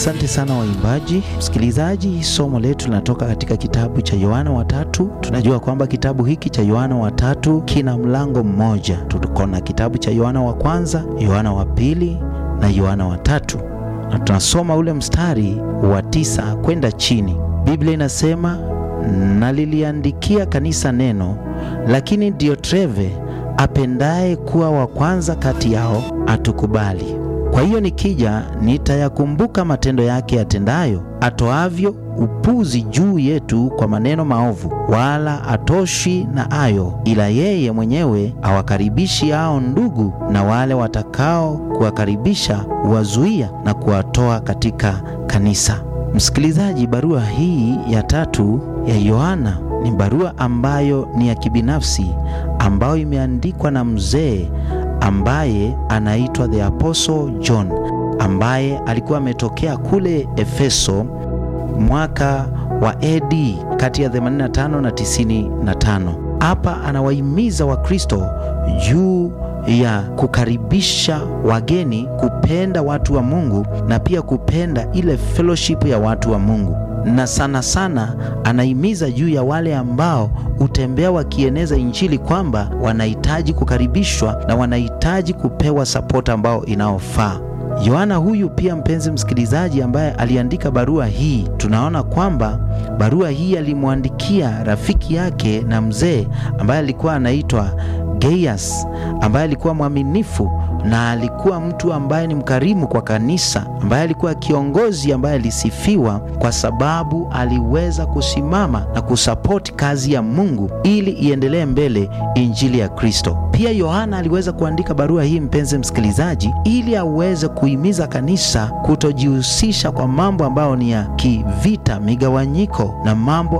Asante sana waimbaji. Msikilizaji, somo letu linatoka katika kitabu cha Yohana wa tatu. Tunajua kwamba kitabu hiki cha Yohana wa tatu kina mlango mmoja. Tuko na kitabu cha Yohana wa kwanza, Yohana wa pili na Yohana wa tatu, na tunasoma ule mstari wa tisa kwenda chini. Biblia inasema, naliliandikia kanisa neno, lakini Diotreve apendaye kuwa wa kwanza kati yao atukubali. Kwa hiyo nikija nitayakumbuka matendo yake yatendayo, atoavyo upuzi juu yetu kwa maneno maovu, wala atoshi na ayo, ila yeye mwenyewe awakaribishi hao ndugu, na wale watakao kuwakaribisha huwazuia na kuwatoa katika kanisa. Msikilizaji, barua hii ya tatu ya Yohana ni barua ambayo ni ya kibinafsi, ambayo imeandikwa na mzee ambaye anaitwa the Apostle John ambaye alikuwa ametokea kule Efeso mwaka wa AD kati ya 85 na 95. Hapa anawahimiza Wakristo juu ya kukaribisha wageni, kupenda watu wa Mungu na pia kupenda ile fellowship ya watu wa Mungu na sana sana anahimiza juu ya wale ambao hutembea wakieneza Injili kwamba wanahitaji kukaribishwa na wanahitaji kupewa sapoti ambao inaofaa. Yohana huyu pia, mpenzi msikilizaji, ambaye aliandika barua hii, tunaona kwamba barua hii alimwandikia rafiki yake na mzee ambaye alikuwa anaitwa Gaius, ambaye alikuwa mwaminifu na alikuwa mtu ambaye ni mkarimu kwa kanisa, ambaye alikuwa kiongozi ambaye alisifiwa kwa sababu aliweza kusimama na kusapoti kazi ya Mungu ili iendelee mbele, injili ya Kristo. Pia Yohana aliweza kuandika barua hii, mpenzi msikilizaji, ili aweze kuhimiza kanisa kutojihusisha kwa mambo ambayo ni ya kivita, migawanyiko na mambo